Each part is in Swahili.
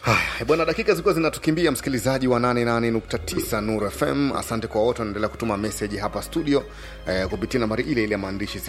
Haya, bwana, dakika zilikuwa zinatukimbia, msikilizaji wa 88.9 Nur FM. Asante kwa wote wanaendelea kutuma meseji hapa studio eh, kupitia nambari ile ile ya maandishi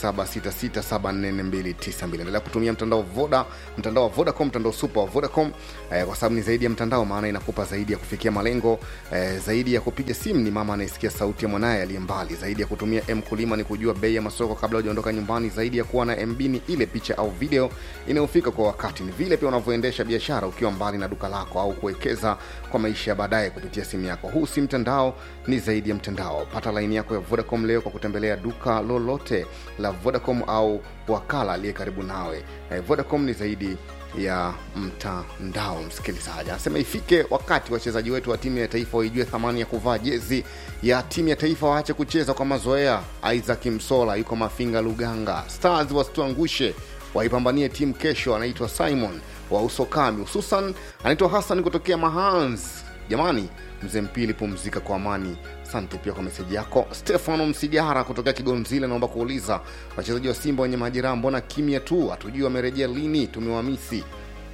0766744292. Endelea kutumia mtandao Voda, mtandao wa Vodacom, mtandao super wa Vodacom eh, kwa sababu ni zaidi ya mtandao, maana inakupa zaidi ya kufikia malengo eh, zaidi ya kupiga simu ni mama anayesikia sauti ya mwanaye aliye mbali, zaidi ya kutumia M kulima ni kujua bei ya masoko kabla hujaondoka nyumbani, zaidi ya kuwa na MB ni ile picha au video inayofika kwa wakati, ni vile pia unavyoendesha biashara ukiwa mbali na duka lako au kuwekeza kwa maisha ya baadaye kupitia simu yako. Huu si mtandao, ni zaidi ya mtandao. Pata laini yako ya Vodacom leo kwa kutembelea duka lolote la Vodacom au wakala aliye karibu nawe. Eh, Vodacom ni zaidi ya mtandao. Msikilizaji anasema ifike wakati wachezaji wetu wa timu ya taifa waijue thamani ya kuvaa jezi ya timu ya taifa, waache kucheza kwa mazoea. Isaac Msola yuko Mafinga, Luganga. Stars wasituangushe, waipambanie timu kesho. Anaitwa Simon wa Usokami, hususan anaitwa Hassan kutokea Mahans. Jamani, mzee Mpili, pumzika kwa amani. Asante pia kwa meseji yako. Stefano Msigara kutokea Kigonzile, naomba kuuliza wachezaji wa Simba wenye majeraha, mbona kimya tu? Hatujui wamerejea lini, tumewamisi.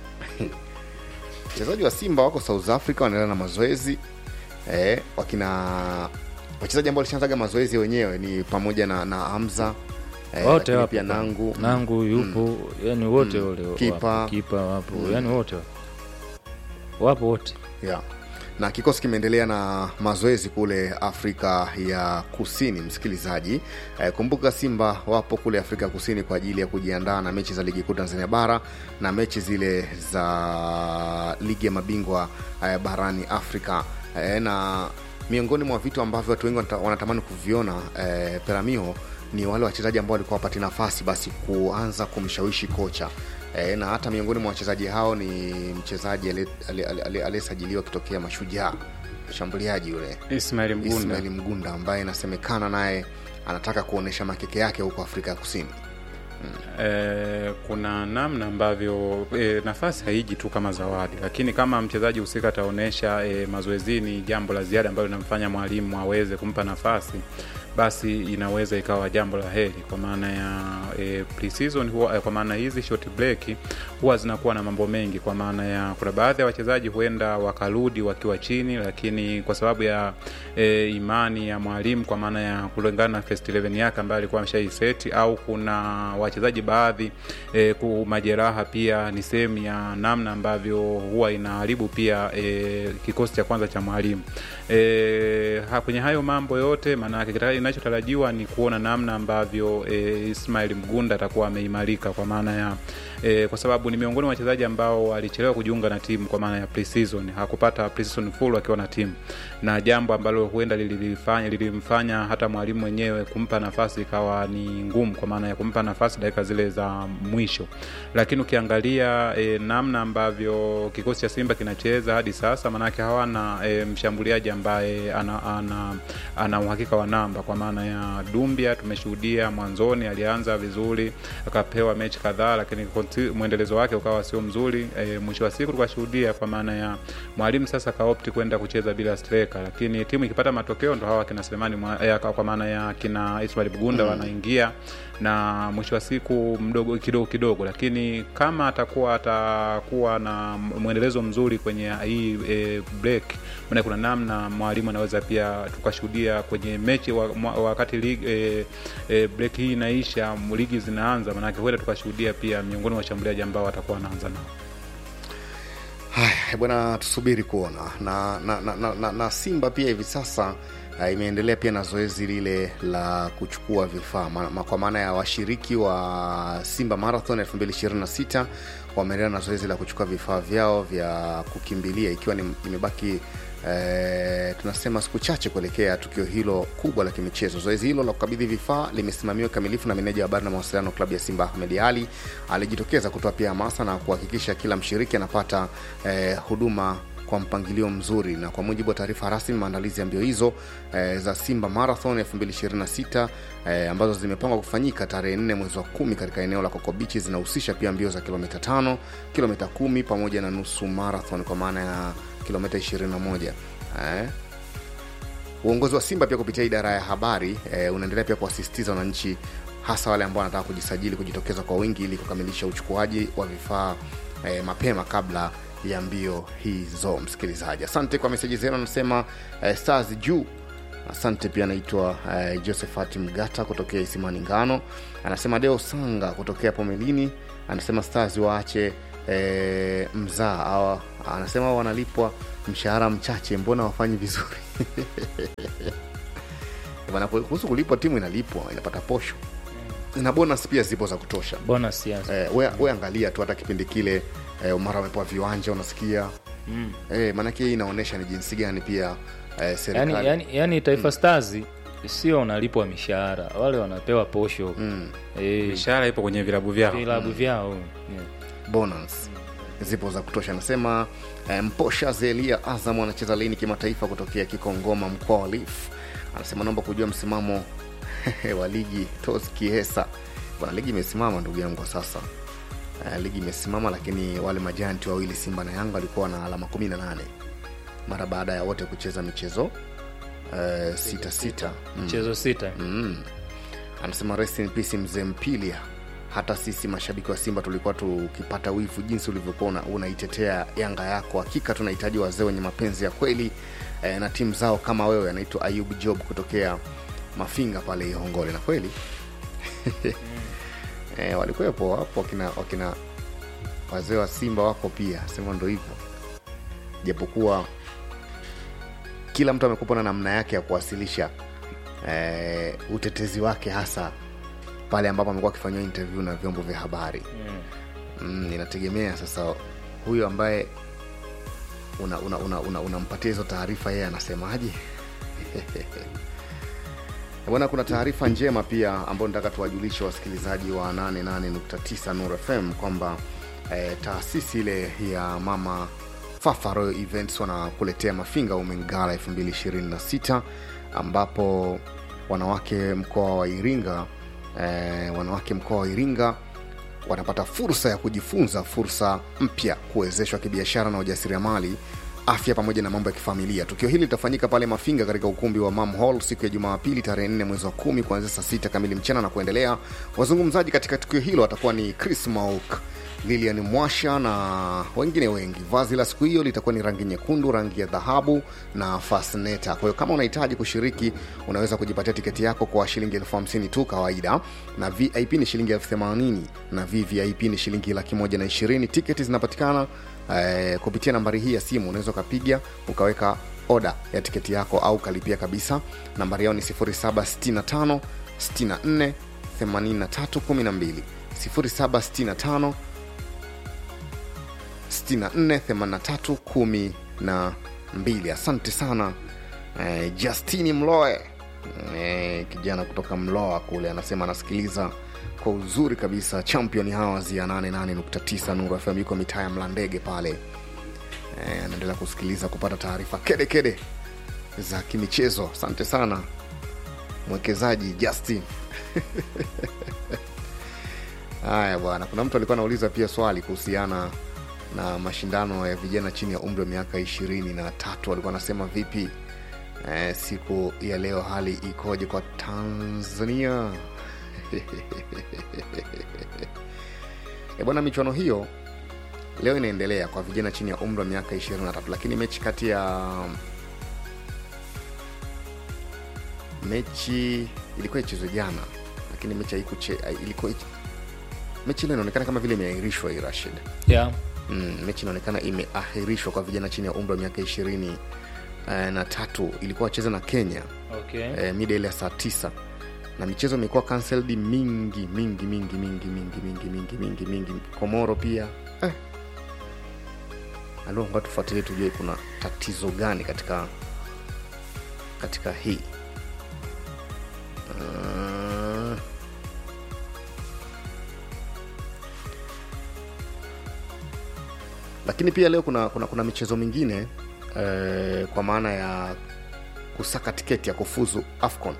wachezaji wa Simba wako South Africa, wanaendelea na mazoezi eh, wakina wachezaji ambao walishaanzaga mazoezi wenyewe ni pamoja na, na Hamza eh, wote lakini wapo pia Nangu nangu yupo yani wote wale wapo. Kipa. kipa wapo yani wote wapo. wapo wote yeah. na kikosi kimeendelea na mazoezi kule afrika ya kusini msikilizaji eh, kumbuka simba wapo kule afrika ya kusini kwa ajili ya kujiandaa na mechi za ligi kuu tanzania bara na mechi zile za ligi ya mabingwa eh, barani afrika eh, na miongoni mwa vitu ambavyo watu wengi wanata- wanatamani kuviona eh, peramio ni wale wachezaji ambao walikuwa wapati nafasi basi kuanza kumshawishi kocha e, na hata miongoni mwa wachezaji hao ni mchezaji aliye- aliye- aliye- aliyesajiliwa akitokea mashujaa mshambuliaji yule Ismail Mgunda ismaili mgunda ambaye inasemekana naye anataka kuonyesha makeke yake huko afrika ya kusini eh, kuna namna ambavyo eh, nafasi haiji tu kama zawadi, lakini kama mchezaji husika ataonyesha eh, mazoezini jambo la ziada ambalo linamfanya mwalimu aweze kumpa nafasi basi inaweza ikawa jambo la heri kwa maana ya e, pre-season huwa, eh, kwa maana hizi short break huwa zinakuwa na mambo mengi kwa maana ya kuna baadhi ya wachezaji huenda wakarudi wakiwa chini lakini kwa sababu ya e, imani ya mwalimu kwa maana ya kulingana na first 11 yake ambayo alikuwa ameshaiseti au kuna wachezaji baadhi e, ku majeraha pia ni sehemu ya namna ambavyo huwa inaharibu pia e, kikosi cha kwanza cha mwalimu e, ha, kwenye hayo mambo yote maanake kitaka- inachotarajiwa ni kuona namna ambavyo e, Ismail Mgunda atakuwa ameimarika kwa maana ya e, kwa sababu ni miongoni mwa wachezaji ambao walichelewa kujiunga na timu kwa maana ya pre-season hakupata pre-season full akiwa na timu na jambo ambalo huenda lilifanya lilimfanya hata mwalimu mwenyewe kumpa nafasi ikawa ni ngumu kwa maana ya kumpa nafasi dakika zile za mwisho lakini ukiangalia e, namna ambavyo kikosi cha simba kinacheza hadi sasa maanake hawana e, mshambuliaji ambaye ana, ana, ana uhakika wa namba kwa maana ya dumbia tumeshuhudia mwanzoni alianza vizuri akapewa mechi kadhaa lakini konti- mwendelezo wake ukawa sio mzuri e, mwisho wa siku tukashuhudia kwa maana ya mwalimu sasa kaopti kwenda kucheza bila striker lakini timu ikipata matokeo ndo hawa kina Selemani mwa- eh, kwa maana ya kina Ismail Bugunda mm. wanaingia na mwisho wa siku mdogo kidogo kidogo lakini kama atakuwa atakuwa na mwendelezo mzuri kwenye hii e, break maana kuna namna mwalimu anaweza pia tukashuhudia kwenye mechi wa, mwa- wakati ligi, e, e, break hii inaisha ligi zinaanza maanake huenda tukashuhudia pia miongoni mwa washambuliaji ambao watakuwa wanaanza nao haya bwana tusubiri kuona na, na, na, na, na, na simba pia hivi sasa uh, imeendelea pia na zoezi lile la kuchukua vifaa ma, ma, kwa maana ya washiriki wa simba marathon 226 wameendelea na zoezi la kuchukua vifaa vyao vya kukimbilia ikiwa ni, imebaki Eh, tunasema siku chache kuelekea tukio hilo kubwa la kimichezo zoezi hilo la kukabidhi vifaa limesimamiwa kikamilifu na meneja wa habari na mawasiliano klabu ya simba ahmed ali alijitokeza kutoa pia hamasa na kuhakikisha kila mshiriki anapata eh, huduma kwa mpangilio mzuri na kwa mujibu wa taarifa rasmi maandalizi ya mbio hizo eh, za simba marathon 226 eh, ambazo zimepangwa kufanyika tarehe 4 mwezi wa kumi katika eneo la kokobichi zinahusisha pia mbio za kilomita 5 kilomita 10 pamoja na nusu marathon kwa maana ya kilomita 21 eh, uongozi wa simba pia kupitia idara ya habari eh, unaendelea pia kuwasisitiza wananchi hasa wale ambao wanataka kujisajili kujitokeza kwa wingi ili kukamilisha uchukuaji wa vifaa eh, mapema kabla ya mbio hizo msikilizaji asante kwa meseji zenu anasema eh, stars juu asante pia anaitwa eh, josephat mgata kutokea isimani ngano anasema deo sanga kutokea pomelini anasema stars waache eh, mzaa awa anasema wao wanalipwa mshahara mchache mbona wafanyi vizuri Bwana, kuhusu kulipwa timu inalipwa inapata posho na bonus pia zipo za kutosha bonus yes. eh, we, we angalia tu hata kipindi kile eh, mara wamepewa viwanja unasikia mm. eh, maanake hii inaonyesha ni jinsi gani pia eh, serikali yani, yani, yani taifa stars sio wanalipwa mishahara wale wanapewa posho mm. Eh, mishahara ipo kwenye vilabu vyao vilabu vyao yeah. bonus zipo za kutosha anasema eh, mposha zelia azam anacheza lini kimataifa kutokea kikongoma mkoa wa lif anasema naomba kujua msimamo wa ligi tos kiesa bwana ligi imesimama ndugu yangu kwa sasa eh, ligi imesimama lakini wale majanti wawili simba na yanga walikuwa na alama 18 mara baada ya wote kucheza michezo eh, sita sita mm. mchezo sita Mm. Anasema rest in peace mzee Mpilia. Hata sisi mashabiki wa Simba tulikuwa tukipata wivu jinsi ulivyokuwa una- unaitetea Yanga yako. Hakika tunahitaji wazee wenye mapenzi ya kweli eh, na timu zao kama wewe. Anaitwa Ayub Job kutokea Mafinga pale Ihongole, na kweli eh, walikuwepo wapo wakina, wakina wazee wa Simba wako pia, sema ndo hivyo, japokuwa kila mtu amekupa na namna yake ya kuwasilisha eh, utetezi wake hasa pale ambapo amekuwa akifanyiwa interview na vyombo vya habari mm, inategemea sasa huyo ambaye unampatia una, una, una, unampatia hizo taarifa yeye anasemaje bwana kuna taarifa njema pia ambayo nataka tuwajulishe wasikilizaji wa 88.9 Nuru FM kwamba eh, taasisi ile ya mama Fafa Royal Events wanakuletea Mafinga Women Gala 2026 ambapo wanawake mkoa wa Iringa eh, wanawake mkoa wa Iringa wanapata fursa ya kujifunza fursa mpya kuwezeshwa kibiashara na ujasiriamali afya pamoja na mambo ya kifamilia tukio hili litafanyika pale mafinga katika ukumbi wa mam hall siku ya jumapili tarehe 4 mwezi wa kumi kuanzia saa sita kamili mchana na kuendelea wazungumzaji katika tukio hilo watakuwa ni chris mauk lilian mwasha na wengine wengi vazi la siku hiyo litakuwa ni rangi nyekundu rangi ya dhahabu na fasneta kwa hiyo kama unahitaji kushiriki unaweza kujipatia tiketi yako kwa shilingi elfu hamsini tu kawaida na vip ni shilingi elfu themanini na vvip ni shilingi laki moja na ishirini tiketi zinapatikana eh, kupitia nambari hii ya simu unaweza ukapiga ukaweka oda ya tiketi yako au ukalipia kabisa nambari yao ni 0765 64 83 12 0765 648312 asante sana eh, justini mloe eh, kijana kutoka mloa kule anasema anasikiliza kwa uzuri kabisa champion hours ya 88.9 nuru fm yuko mitaa ya mlandege pale eh, anaendelea kusikiliza kupata taarifa kede kede za kimichezo asante sana mwekezaji justin haya bwana kuna mtu alikuwa anauliza pia swali kuhusiana na mashindano ya vijana chini ya umri wa miaka ishirini na tatu alikuwa anasema vipi eh, siku ya leo hali ikoje kwa tanzania e bwana michuano hiyo leo inaendelea kwa vijana chini ya umri wa miaka 23 lakini mechi kati ya mechi ilikuwa ichezwe jana lakini mechi haikuche ilikuwa mechi ile inaonekana kama vile imeahirishwa hii rashid yeah. mm, mechi inaonekana imeahirishwa kwa vijana chini ya umri wa miaka ishirini eh, na tatu ilikuwa wacheza na kenya okay. eh, mida ile ya saa tisa na michezo imekuwa cancelled mingi mingi mingi mingi mingi mingi mingi mingi mingi komoro pia eh. alonga tufuatilie tujue kuna tatizo gani katika katika hii uh, lakini pia leo kuna kuna, kuna michezo mingine eh, kwa maana ya kusaka tiketi ya kufuzu afcon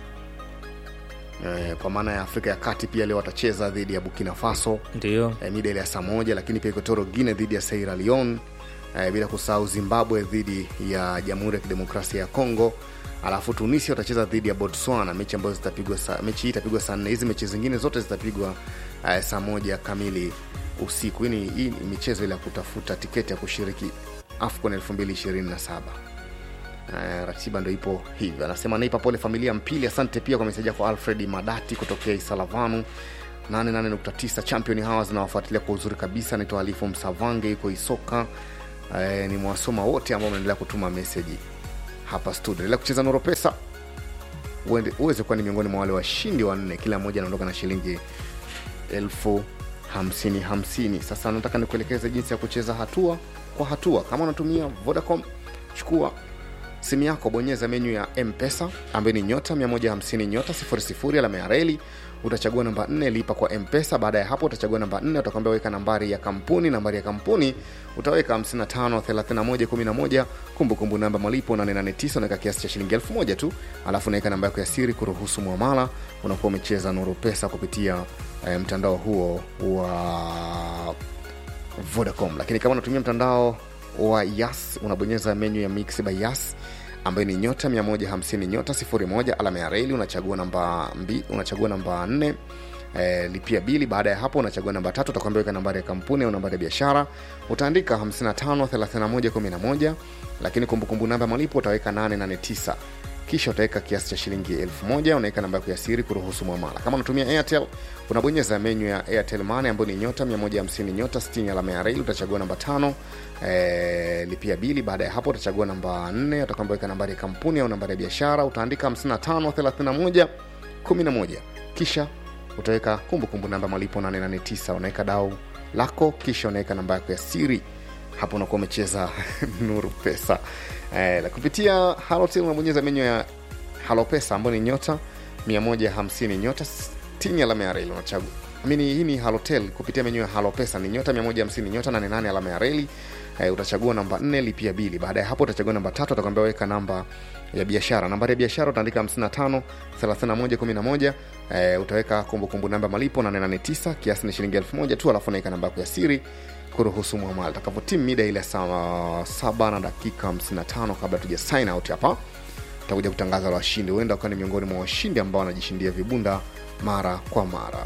eh, kwa maana ya afrika ya kati pia leo watacheza dhidi ya burkina faso ndio eh, mida ile ya saa moja lakini pia equatorial guine dhidi ya sierra leone eh, bila kusahau zimbabwe dhidi ya jamhuri ya kidemokrasia ya congo alafu tunisia watacheza dhidi ya botswana mechi ambayo zitapigwa saa- mechi hii itapigwa saa nne hizi mechi zingine zote zitapigwa eh, saa moja kamili usiku hii ni, hii ni michezo ile ya kutafuta tiketi ya kushiriki afcon 2027 Uh, ratiba ndo ipo hivyo anasema naipa pole familia mpili asante pia kwa meseji yako alfred madati kutokea isalavanu 88.9 champion hawa zinawafuatilia kwa uzuri kabisa naitwa alifu msavange yuko isoka uh, ni mwasoma wote ambao mnaendelea kutuma meseji hapa studio endelea kucheza noro pesa uende- uweze kuwa ni miongoni mwa wale washindi wanne kila mmoja anaondoka na shilingi elfu hamsini hamsini sasa nataka nikuelekeze jinsi ya kucheza hatua kwa hatua kama unatumia vodacom chukua simu yako bonyeza menyu ya mpesa ambayo ni nyota 150 nyota 00 alama ya reli utachagua namba 4 lipa kwa mpesa baada ya hapo utachagua namba 4 utakwambia weka nambari ya kampuni nambari ya kampuni utaweka 553111 kumbukumbu namba malipo 889 unaweka kiasi cha shilingi 1000 tu alafu unaweka namba yako ya siri kuruhusu mwamala unakuwa umecheza nuru pesa kupitia eh, mtandao huo wa vodacom lakini kama unatumia mtandao wa yas unabonyeza menyu ya mix by yas ambayo ni nyota 150 nyota 01 alama ya reli unachagua namba mbi, unachagua namba 4 E, lipia bili baada ya hapo unachagua namba tatu utakwambia weka nambari ya kampuni au nambari ya biashara utaandika 553111 lakini kumbukumbu namba ya malipo utaweka 889 kisha utaweka kiasi cha shilingi 1000 unaweka namba yako ya siri kuruhusu mwamala kama unatumia airtel unabonyeza menyu ya airtel money ambayo ni nyota 150 nyota 60 alama ya reli utachagua namba tano e, lipia bili baada ya hapo utachagua namba 4 utakwambia weka nambari ya kampuni au nambari ya biashara utaandika 5531 11 kisha utaweka kumbukumbu namba malipo 889 unaweka dau lako kisha unaweka namba yako ya siri hapo unakuwa umecheza nuru pesa eh, la kupitia halotel unabonyeza menyu ya halo pesa ambayo ni nyota 150 nyota 60 alama ya reli unachagua amini hii ni halotel kupitia menyu ya halo pesa ni nyota 150 nyota 88 alama ya reli eh, utachagua namba 4 lipia bili baada ya hapo utachagua namba tatu utakwambia weka namba ya biashara nambari ya biashara utaandika 55 31 11 eh, utaweka kumbukumbu namba malipo 889 kiasi ni shilingi 1000 tu alafu unaweka namba yako ya siri kuruhusu mwamala utakapotimu mida ile saa saba na dakika 55 kabla tuja sign out hapa tutakuja kutangaza la washindi huenda ukawa ni miongoni mwa washindi ambao wanajishindia vibunda mara kwa mara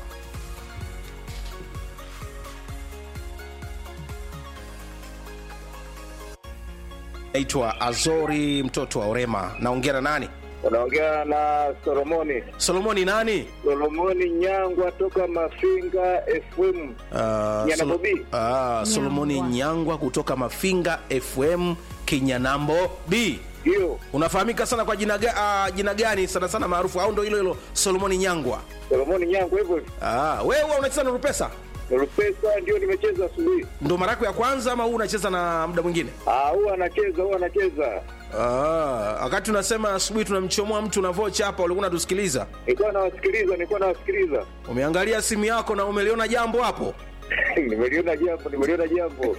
naitwa azori mtoto wa orema naongea na nani unaongea na solomoni solomoni nani solomoni nyangwa toka mafinga fm uh, Nyanabobi. uh, solomoni nyangwa kutoka mafinga fm kinyanambo b hiyo unafahamika sana kwa jina, ga, uh, jina gani sana sana maarufu au ndo hilo hilo solomoni nyangwa solomoni nyangwa hivyo hivyo. uh, wewe huwa unacheza nuru pesa Rupesa ndio nimecheza asubuhi. ndo mara yako ya kwanza ama huu unacheza na muda mwingine Ah, huwa anacheza, huwa anacheza. Ah, wakati unasema asubuhi tunamchomoa mtu na vocha hapa ulikuwa unatusikiliza Nilikuwa nawasikiliza, nilikuwa nawasikiliza. umeangalia simu yako na umeliona jambo hapo nimeliona jambo, nimeliona jambo.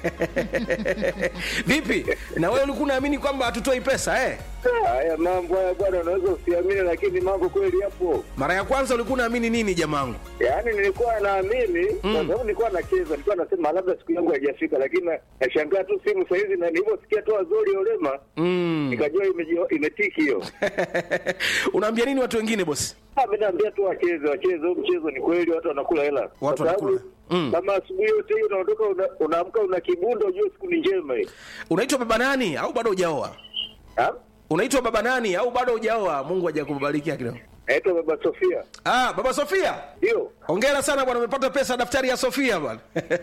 vipi na wewe ulikuwa unaamini kwamba hatutoi pesa eh? Ah, Haya mambo haya bwana, unaweza usiamini, lakini mambo kweli yapo. mara ya kwanza ulikuwa unaamini nini jamangu Yaani nilikuwa naamini kwa sababu nilikuwa nacheza, nilikuwa nasema labda siku yangu haijafika, lakini na- nashangaa tu simu saa hizi, na nilivyosikia tu Azori Olema mm. nikajua imeji- imetiki hiyo. unaambia nini watu wengine bosi Ah, mi naambia tu wacheze wacheze, huu mchezo ni kweli, watu wanakula hela. Watu Kwa sababu wanakula. Mm. Kama asubuhi yote hiyo unaondoka una- unaamka una kibundo, ujue siku ni njema hii. unaitwa baba nani au bado hujaoa Ah? unaitwa baba nani au bado hujaoa mungu hajakubarikia kidogo Naitwa Baba Sofia. ah, baba sofia Ndio. hongera sana bwana umepata pesa daftari ya sofia bwana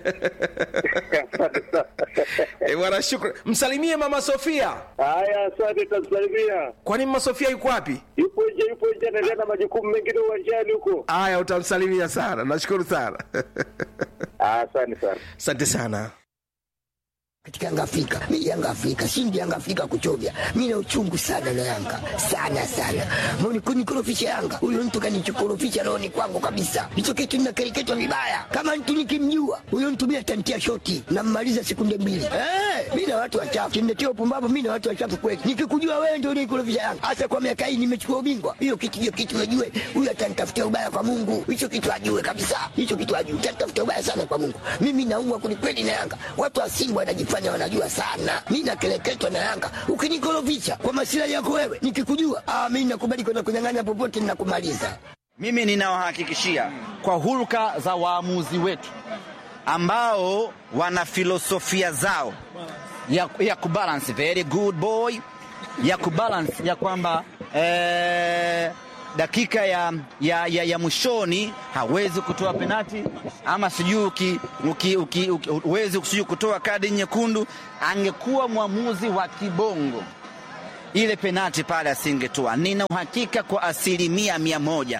Asante sana. Eh, bwana shukran msalimie mama sofia Haya, asante, tamsalimia. kwani mama sofia yuko wapi Yupo nje, yupo nje, anaendelea na majukumu mengine uwanjani huko. haya utamsalimia sana nashukuru sana Ah, Asante sana. asante sana katika Yanga Afrika. Mimi Yanga Afrika, shindi Yanga Afrika kuchovya. Mimi na uchungu sana na Yanga. Sana sana. Mbona kunikorofisha Yanga? Huyo mtu kanichokorofisha rohoni kwangu kabisa. Hicho kitu ninakereketwa vibaya. Kama mtu nikimjua, huyo mtu mimi atantia shoti na mmaliza sekunde mbili. Eh, mimi na watu wachafu. Kimletea upumbavu mimi na watu wachafu kweli. Nikikujua wewe ndio unikorofisha Yanga. Hasa kwa miaka hii nimechukua ubingwa. Hiyo kitu hiyo kitu najue. Huyo atanitafutia ubaya kwa Mungu. Hicho kitu ajue kabisa. Hicho kitu ajue. Atanitafutia ubaya sana kwa Mungu. Mimi naumwa kwelikweli na Yanga. Watu wa Simba wanajifanya wanajua sana. Mi nakeleketwa na Yanga. Ukinikorofisha kwa masilahi yako wewe, nikikujua ah, mi nakubali kwenda kunyang'anya popote, ninakumaliza. Mimi ninawahakikishia kwa hulka za waamuzi wetu ambao wana filosofia zao ya, ya kubalance very good boy ya kubalance ya kwamba eh, dakika ya, ya, ya, ya mwishoni hawezi kutoa penati ama sijui uki- uki- uki- uki- huwezi sijui kutoa kadi nyekundu. Angekuwa mwamuzi wa kibongo ile penati pale asingetoa. Nina uhakika kwa asilimia mia moja.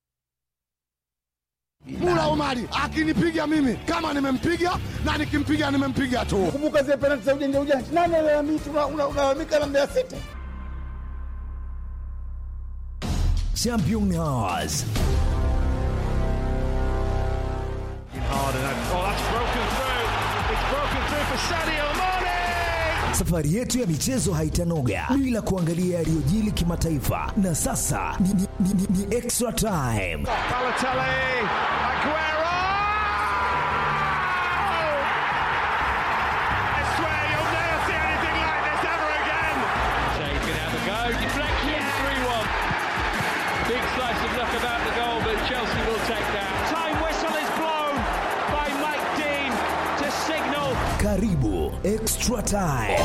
Mula Omari akinipiga mimi kama nimempiga na nikimpiga nimempiga tu. Kumbuka zile penalti za ujanja ujanja, nani alalamika? Unalalamika na Mbeya City. Championnats. Safari yetu ya michezo haitanoga bila kuangalia yaliyojili kimataifa, na sasa ni, ni, ni, ni, ni extra time. Big slice of luck about the goal, but Chelsea will take that. Time whistle is blown by Mike Dean to signal Karibu extra time.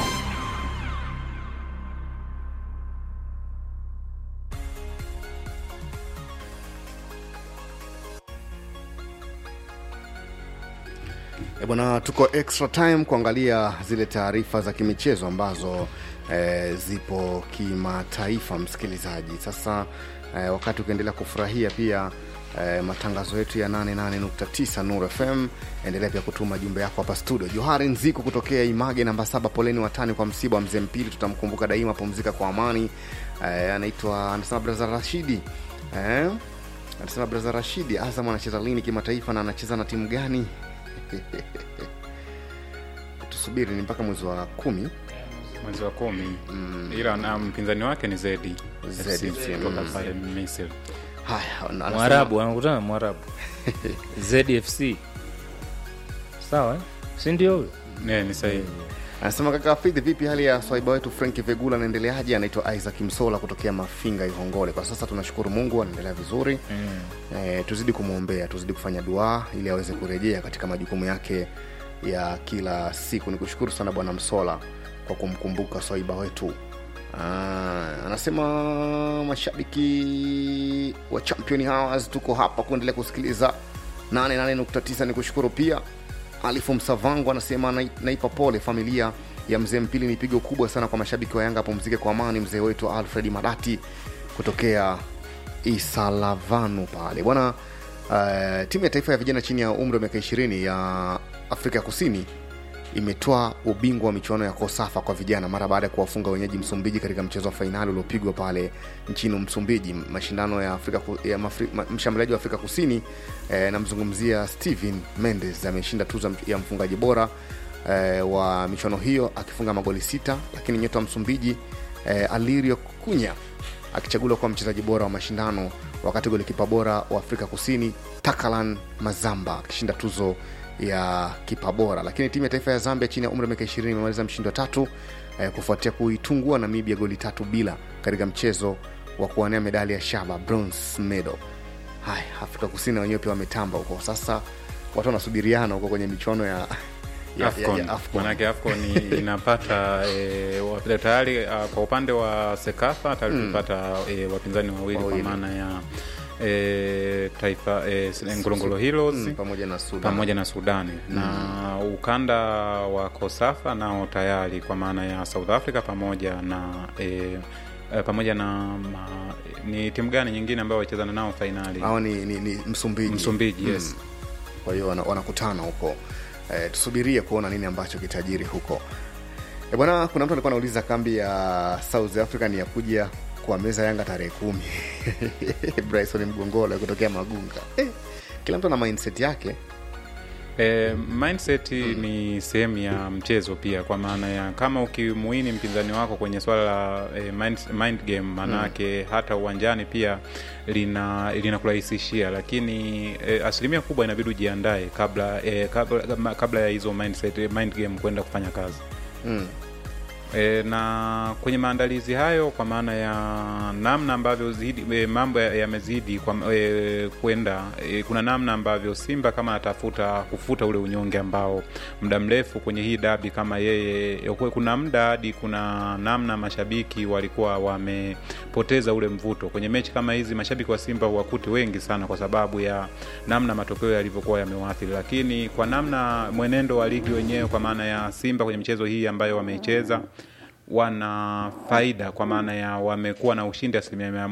E bwana, tuko extra time kuangalia zile taarifa za kimichezo ambazo e, zipo kimataifa, msikilizaji. Sasa e, wakati ukiendelea kufurahia pia e, matangazo yetu ya 88.9 Nuru FM, endelea pia kutuma jumbe yako hapa studio. Johari Nziko kutokea Image namba saba, poleni watani kwa msiba wa mzee Mpili, tutamkumbuka daima, pumzika kwa amani. E, anaitwa anasema Braza Rashidi e, anasema Braza Rashidi, Azam anacheza lini kimataifa na anacheza na timu gani? tusubiri ni mpaka mwezi wa kumi mwezi wa kumi ila na mpinzani wake ni zedi Zedi FC FC, kutoka mm. pale misri haya ana- anasema- mwarabu anakutana na mwarabu zfc sawa eh? si ndio huyo ne ni sahihi anasema kaka Afidhi, vipi hali ya swaiba wetu Frank Vegula anaendeleaje? Anaitwa Isaac Msola kutokea Mafinga, Ihongole. Kwa sasa tunashukuru Mungu anaendelea vizuri mm. E, tuzidi kumwombea, tuzidi kufanya dua ili aweze kurejea katika majukumu yake ya kila siku. Ni kushukuru sana Bwana Msola kwa kumkumbuka swaiba wetu. Ah, anasema mashabiki wa Champion Hours tuko hapa kuendelea kusikiliza 88.9. Ni kushukuru pia Alifu Msavango anasema "Nai- naipa pole familia ya mzee Mpili. Ni pigo kubwa sana kwa mashabiki wa Yanga, apumzike kwa amani mzee wetu Alfred Madati kutokea Isalavanu pale bwana. Uh, timu ya taifa ya vijana chini ya umri wa miaka 20 ya Afrika ya Kusini imetoa ubingwa wa michuano ya Kosafa kwa vijana mara baada ya kuwafunga wenyeji Msumbiji katika mchezo wa fainali uliopigwa pale nchini Msumbiji. Mashindano ya Afrika ku- ya mafri, ma, mshambuliaji wa Afrika Kusini eh, namzungumzia Steven Mendes ameshinda tuzo ya mfungaji bora eh, wa michuano hiyo akifunga magoli sita, lakini nyota wa Msumbiji eh, Alirio Kunya akichaguliwa kuwa mchezaji bora wa mashindano, wakati golikipa bora wa Afrika Kusini Takalan Mazamba akishinda tuzo ya kipa bora. Lakini timu ya taifa ya Zambia chini ya umri wa miaka 20 imemaliza mshindi wa tatu eh, kufuatia kuitungua Namibia goli tatu bila katika mchezo wa kuwania medali ya shaba bronze medal. Haya, Afrika Kusini wenyewe pia wametamba huko. Sasa watu wanasubiriana huko kwenye michuano ya ya, Afcon. ya, ya Afcon. Manake Afcon i- inapata e, wa- tayari a, kwa upande wa Sekafa tayari Mm. tulipata e, wapinzani wawili kwa Wawili. maana ya e, taifa e, Ngorongoro Heroes Mm, pamoja na Sudan. pamoja na Sudani na ukanda wa Kosafa nao tayari kwa maana ya South Africa pamoja na e, e, pamoja na ma, ni timu gani nyingine ambayo wachezana nao fainali Hao ni, ni, ni Msumbiji. Msumbiji, yes. Kwa hiyo wana- wanakutana huko e, tusubirie kuona nini ambacho kitajiri huko e, bwana. Kuna mtu alikuwa anauliza kambi ya South Africa ni ya kuja kwa meza Yanga tarehe kumi. Bryson Mgongole kutokea Magunga. Eh, kila mtu ana mindset yake E, mindset ni sehemu ya mchezo pia, kwa maana ya kama ukimuini mpinzani wako kwenye swala la e, mind, mind game maanake hata uwanjani pia lina linakurahisishia, lakini e, asilimia kubwa inabidi ujiandae kabla, e, kabla, kabla ya hizo mindset, mind game kwenda kufanya kazi mm. E, na kwenye maandalizi hayo kwa maana ya namna ambavyo zidi, e, mambo ya- yamezidi kwa e, kwenda e, kuna namna ambavyo Simba kama atafuta kufuta ule unyonge ambao muda mrefu kwenye hii dabi kama yeye e, kuna muda hadi kuna namna mashabiki walikuwa wamepoteza ule mvuto kwenye mechi kama hizi. Mashabiki wa Simba huwakuti wengi sana kwa sababu ya namna matokeo yalivyokuwa yamewaathiri, lakini kwa namna mwenendo wa ligi wenyewe kwa maana ya Simba kwenye michezo hii ambayo wameicheza wana faida kwa maana ya wamekuwa na ushindi asilimia mia